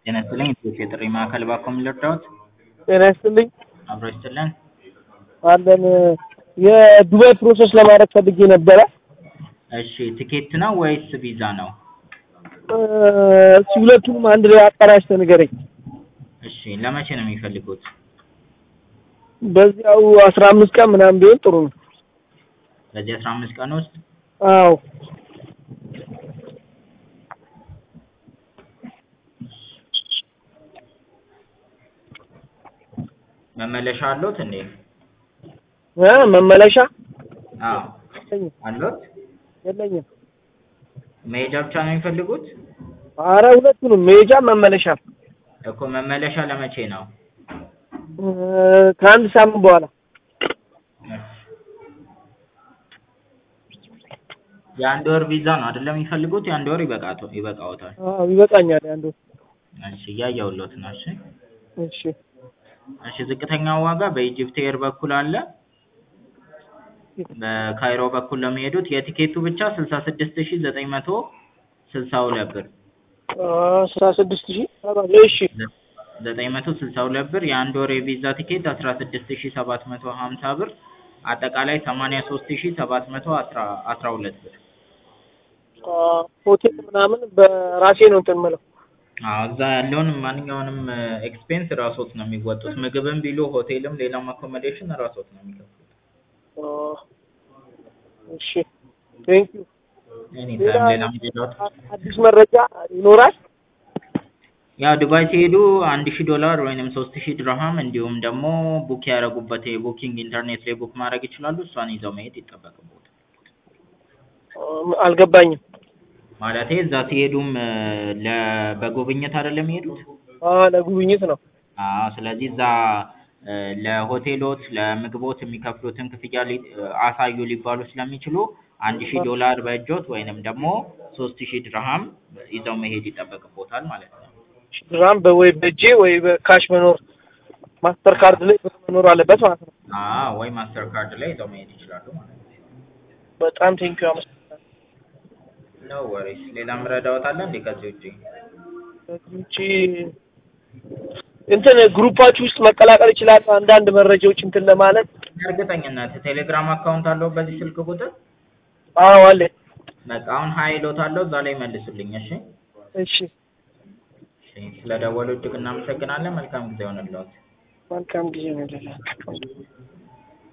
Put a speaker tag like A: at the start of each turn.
A: ጤና ይስጥልኝ የኢትዮ የጥሪ ማዕከል እባክዎ ምን ልርዳዎት?
B: ጤና ይስጥልኝ
A: አብሮ ይስጥልን።
B: አለን የዱባይ ፕሮሰስ ለማድረግ ፈልጌ ነበረ።
A: እሺ ትኬት ነው ወይስ ቪዛ ነው?
B: እስኪ ሁለቱንም አንድ ላይ አቀናጅተህ ንገረኝ።
A: እሺ ለመቼ ነው የሚፈልጉት?
B: በዚያው አስራ አምስት ቀን ምናምን ቢሆን ጥሩ ነው።
A: በዚህ አስራ አምስት ቀን ውስጥ
B: አዎ
A: መመለሻ አለዎት እንዴ?
B: እ መመለሻ
A: አዎ
B: የለኝም
A: አለዎት?
B: የለኝም።
A: መሄጃ ብቻ ነው የሚፈልጉት?
B: አረ ሁለቱንም መሄጃ መመለሻ
A: እኮ መመለሻ ለመቼ ነው?
B: እ ከአንድ ሳምንት በኋላ
A: የአንድ ወር ቪዛ ነው አይደለም የሚፈልጉት? የአንድ ወር ይበቃቶ ይበቃዎታል።
B: አዎ ይበቃኛል። አንዱ
A: እሺ እያየሁልዎት ነው። እሺ
B: እሺ
A: እሺ ዝቅተኛው ዋጋ በኢጅፕት ኤር በኩል አለ። በካይሮ በኩል ለሚሄዱት የቲኬቱ ብቻ ስልሳ ስድስት ሺህ ዘጠኝ መቶ ስልሳ ሁለት ብር
B: አስራ ስድስት ሺህ እሺ
A: ዘጠኝ መቶ ስልሳ ሁለት ብር የአንድ ወር የቪዛ ቲኬት አስራ ስድስት ሺህ ሰባት መቶ ሀምሳ ብር አጠቃላይ ሰማንያ ሶስት ሺህ ሰባት መቶ አስራ አስራ ሁለት ብር
B: ሆቴል ምናምን በራሴ ነው እንትን የምለው።
A: አዎ እዛ ያለውን ማንኛውንም ኤክስፔንስ ራስዎት ነው የሚወጡት። ምግብም ቢሉ ሆቴልም ሌላም አኮሞዴሽን ራስዎት ነው የሚከፍሉት።
B: እሺ ቴንክ ዩ።
A: ኤኒ ታይም ሌላም ሌላዎት
B: አዲስ መረጃ ይኖራል?
A: ያው ዱባይ ሲሄዱ አንድ ሺህ ዶላር ወይንም ሶስት ሺህ ድርሃም እንዲሁም ደግሞ ቡክ ያደረጉበት የቡኪንግ ኢንተርኔት ላይ ቡክ ማድረግ ይችላሉ። እሷን ይዘው መሄድ ይጠበቅብዎታል።
B: አልገባኝም።
A: ማለቴ እዛ ሲሄዱም ለ በጉብኝት አይደለም የሚሄዱት?
B: አዎ ለጉብኝት ነው።
A: አዎ ስለዚህ እዛ ለሆቴሎት ለምግቦት የሚከፍሉትን ክፍያ ሊ አሳዩ ሊባሉ ስለሚችሉ አንድ ሺህ ዶላር በእጆት ወይንም ደግሞ ሶስት ሺህ ድርሃም ይዘው መሄድ ይጠበቅብዎታል ማለት ነው።
B: ድራም በወይ በእጄ ወይ በካሽ መኖር ማስተር ካርድ ላይ መኖር አለበት ማለት ነው።
A: አዎ ወይ ማስተር ካርድ ላይ ይዘው መሄድ ይችላሉ ማለት ነው።
B: በጣም ቴንኪው አመሰግናለሁ።
A: ኖ ወሪስ ሌላ ምረዳዎት አለ እንዴ ከዚህ ውጪ?
B: ከዚህ ውጪ እንትን ግሩፓችሁ ውስጥ መቀላቀል ይችላል አንዳንድ መረጃዎች እንትን ለማለት
A: እርግጠኝነት ቴሌግራም አካውንት አለው በዚህ ስልክ ቁጥር?
B: አዎ አለ።
A: በቃ አሁን ሀይ እልዎታለሁ እዛ ላይ መልሱልኝ እሺ?
B: እሺ
A: እሺ ስለደወሉ እጅግ እናመሰግናለን። መልካም ጊዜ ይሁንልዎት።
B: መልካም ጊዜ ነው።